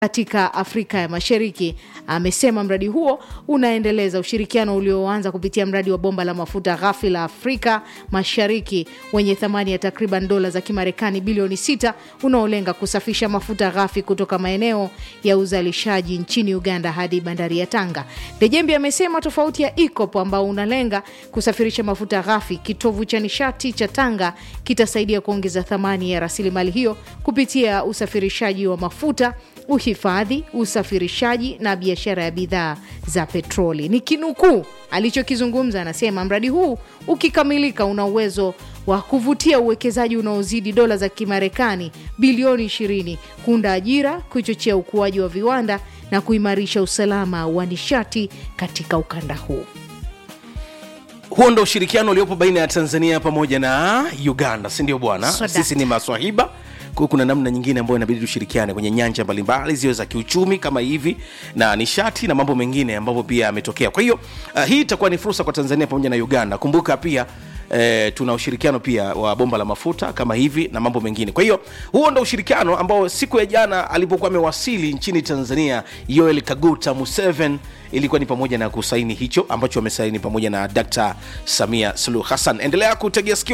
katika Afrika ya Mashariki. Amesema mradi huo unaendeleza ushirikiano ulioanza kupitia mradi wa bomba la mafuta ghafi la Afrika Mashariki wenye thamani ya takriban dola za Kimarekani bilioni sita unaolenga kusafisha mafuta ghafi kutoka maeneo ya uzalishaji nchini Uganda hadi bandari ya Tanga. Dejembi amesema tofauti ya EACOP ambao unalenga kusafirisha mafuta ghafi, kitovu cha nishati cha Tanga kitasaidia kuongeza thamani ya rasilimali hiyo kupitia usafirishaji wa mafuta uhifadhi, usafirishaji na biashara ya bidhaa za petroli. Ni kinukuu alichokizungumza, anasema mradi huu ukikamilika, una uwezo wa kuvutia uwekezaji unaozidi dola za Kimarekani bilioni 20, kuunda ajira, kuchochea ukuaji wa viwanda na kuimarisha usalama wa nishati katika ukanda huu. huo ndo ushirikiano uliopo baina ya tanzania pamoja na uganda si ndio bwana So that. sisi ni maswahiba kwa hiyo kuna namna nyingine ambayo inabidi tushirikiane kwenye nyanja mbalimbali ziwe za kiuchumi kama hivi na nishati na mambo mengine ambayo pia yametokea kwa hiyo uh, hii itakuwa ni fursa kwa tanzania pamoja na uganda kumbuka pia Eh, tuna ushirikiano pia wa bomba la mafuta kama hivi na mambo mengine kwa hiyo huo ndo ushirikiano ambao siku ya jana alipokuwa amewasili nchini tanzania yoel kaguta museven ilikuwa ni pamoja na kusaini hicho ambacho wamesaini pamoja na dkt samia suluhu hassan endelea kutegea sikio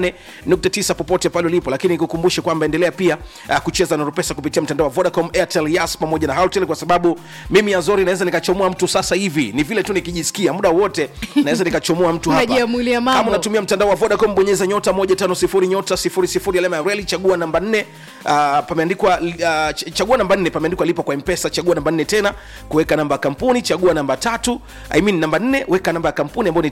88.9 popote pale ulipo lakini kukumbushe kwamba endelea pia uh, kucheza na rupesa kupitia mtandao wa vodacom airtel yas pamoja na Halotel kwa sababu mimi azori naweza nikachomoa mtu sasa hivi ni vile tu nikijisikia muda wote naweza nikachomoa mtu hapa Unajiamulia mambo. kama unatumia mtandao wa vodacom bonyeza nyota 150 nyota 00 alama ya reli chagua namba 4 uh, pameandikwa uh, ch- chagua namba 4 pameandikwa lipa kwa mpesa chagua namba 4 tena kuweka namba ya kampuni chagua namba tatu I mean namba 4 weka namba ya kampuni ambayo ni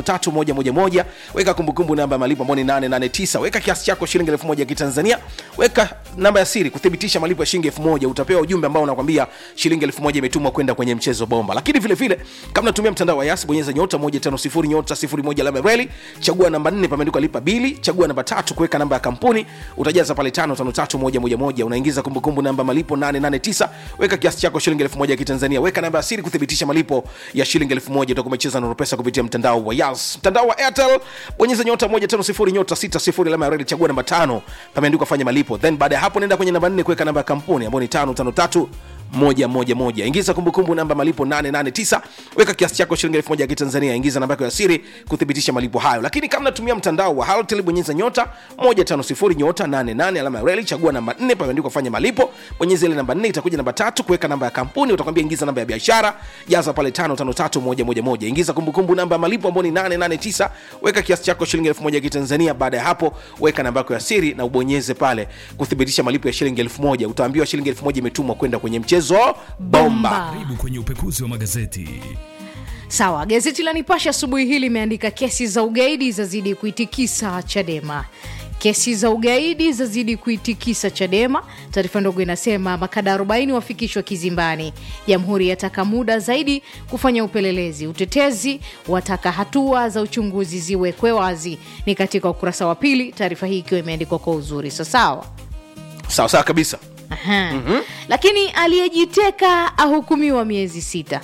553111 weka kumbukumbu namba ya malipo ambayo ni 889 weka kiasi chako shilingi 1000 ya kitanzania weka namba ya siri kuthibitisha malipo ya shilingi 1000 utapewa ujumbe ambao unakwambia shilingi 1000 imetumwa kwenda kwenye mchezo bomba lakini vile vile kama unatumia mtandao wa yas bonyeza nyota 150 nyota 01 alama ya reli chagua namba 4 pameandikwa lipa bili chagua namba tatu kuweka namba ya kampuni utajaza pale 553111 unaingiza kumbukumbu namba malipo 889 weka kiasi chako shilingi 1000 ya kitanzania weka namba ya siri kuthibitisha malipo ya shilingi 1000 utakuwa umecheza na pesa kupitia mtandao wa yas mtandao wa airtel bonyeza nyota 150 nyota 60 alama ya reli chagua namba tano pameandikwa fanya malipo then baada ya hapo nenda kwenye namba 4 kuweka namba ya kampuni ambayo ni 553 moja moja moja ingiza kumbukumbu namba malipo 889 weka kiasi chako shilingi elfu moja ya kitanzania ingiza namba yako ya siri kuthibitisha malipo hayo lakini kama natumia mtandao wa halotel bonyeza nyota 150 nyota 88 alama ya reli chagua namba 4 pameandikwa fanya malipo bonyeza ile namba 4 itakuja namba tatu kuweka namba ya kampuni utakwambia ingiza namba ya biashara jaza pale 553111 ingiza kumbukumbu namba ya malipo ambayo ni 889 weka kiasi chako shilingi elfu moja ya kitanzania baada ya hapo weka namba yako ya siri na ubonyeze pale kuthibitisha malipo ya shilingi elfu moja utaambiwa shilingi elfu moja imetumwa kwenda kwenye mchezo bomba Karibu kwenye upekuzi wa magazeti. Sawa, gazeti la Nipashe asubuhi hii limeandika kesi za ugaidi zazidi kuitikisa Chadema. Kesi za ugaidi zazidi kuitikisa Chadema. Taarifa ndogo inasema makada 40 wafikishwa kizimbani. Jamhuri yataka muda zaidi kufanya upelelezi. Utetezi wataka hatua za uchunguzi ziwekwe wazi. Ni katika ukurasa wa pili, taarifa hii ikiwa imeandikwa kwa uzuri. So sawa. sawa sawa kabisa Aha. Lakini aliyejiteka ahukumiwa miezi sita.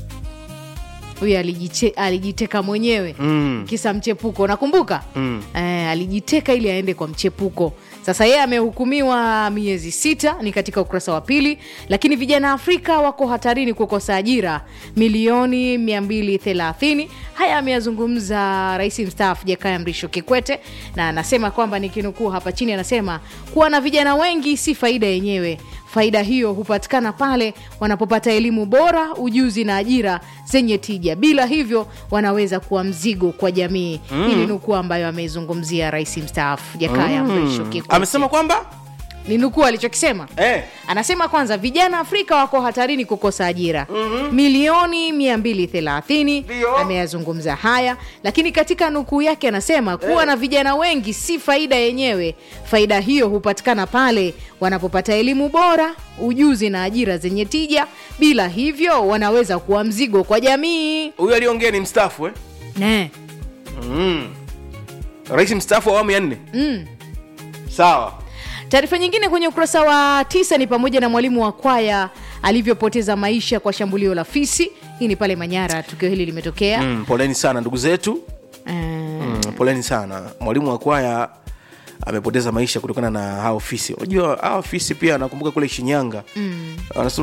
Huyu alijite, alijiteka mwenyewe mm. kisa mchepuko, nakumbuka mm. eh, alijiteka ili aende kwa mchepuko. Sasa yeye amehukumiwa miezi sita, ni katika ukurasa wa pili. Lakini vijana Afrika wako hatarini kukosa ajira milioni 230. Haya ameyazungumza rais mstaafu Jakaya Mrisho Kikwete, na anasema kwamba nikinukuu hapa chini, anasema kuwa na vijana wengi si faida yenyewe faida hiyo hupatikana pale wanapopata elimu bora, ujuzi na ajira zenye tija. Bila hivyo wanaweza kuwa mzigo kwa jamii. Mm. Hii ni nukuu ambayo ameizungumzia rais mstaafu Jakaya Mrisho Kikwete. amesema kwamba Ni nukuu alichokisema eh, anasema kwanza vijana afrika wako hatarini kukosa ajira mm-hmm. milioni 230 Ndio. ameyazungumza haya lakini katika nukuu yake anasema kuwa na vijana wengi si faida yenyewe faida hiyo hupatikana pale wanapopata elimu bora ujuzi na ajira zenye tija bila hivyo wanaweza kuwa mzigo kwa jamii huyu aliongea ni mstaafu eh? ne rais mstaafu wa awamu ya nne mm. sawa taarifa nyingine kwenye ukurasa wa tisa ni pamoja na mwalimu wa kwaya alivyopoteza maisha kwa shambulio la fisi hii ni pale manyara tukio hili limetokea mm, poleni sana ndugu zetu Eh, mm, poleni sana mwalimu wa kwaya amepoteza maisha kutokana na hao fisi unajua hao fisi pia nakumbuka kule shinyanga mm.